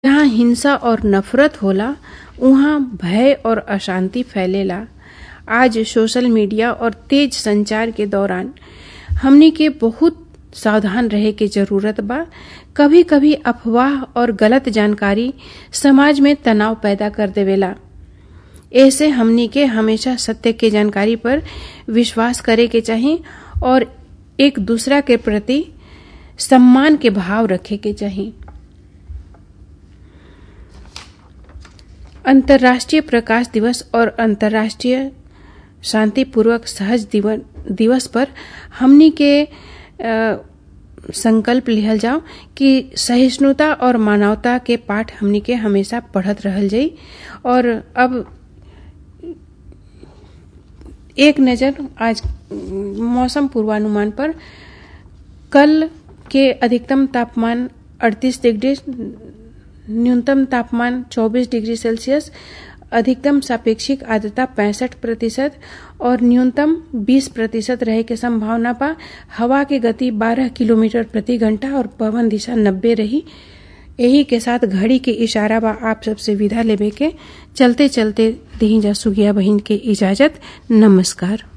जहाँ हिंसा और नफरत होला उहाँ भय और अशांति फैलेला आज सोशल मीडिया और तेज संचार के दौरान हमनी के बहुत सावधान रहे के जरूरत बा कभी कभी अफवाह और गलत जानकारी समाज में तनाव पैदा कर देवेला ऐसे हमनी के हमेशा सत्य के जानकारी पर विश्वास करे के चाही और एक दूसरा के प्रति सम्मान के भाव रखे के चाही अंतर्राष्ट्रीय प्रकाश दिवस और अंतर्राष्ट्रीय शांतिपूर्वक सहज दिवस पर हमनी के आ, संकल्प लिहल जाओ कि सहिष्णुता और मानवता के पाठ हमनी के हमेशा पढ़त रहल जाई और अब एक नज़र आज मौसम पूर्वानुमान पर कल के अधिकतम तापमान 38 डिग्री न्यूनतम तापमान 24 डिग्री सेल्सियस अधिकतम सापेक्षिक आर्द्रता पैंसठ प्रतिशत और न्यूनतम 20 प्रतिशत रहे के संभावना बा हवा की गति 12 किलोमीटर प्रति घंटा और पवन दिशा 90 रही यही के साथ घड़ी के इशारा बा आप सबसे विदा लेबे के चलते चलते दही जा सुगिया बहिन के इजाजत नमस्कार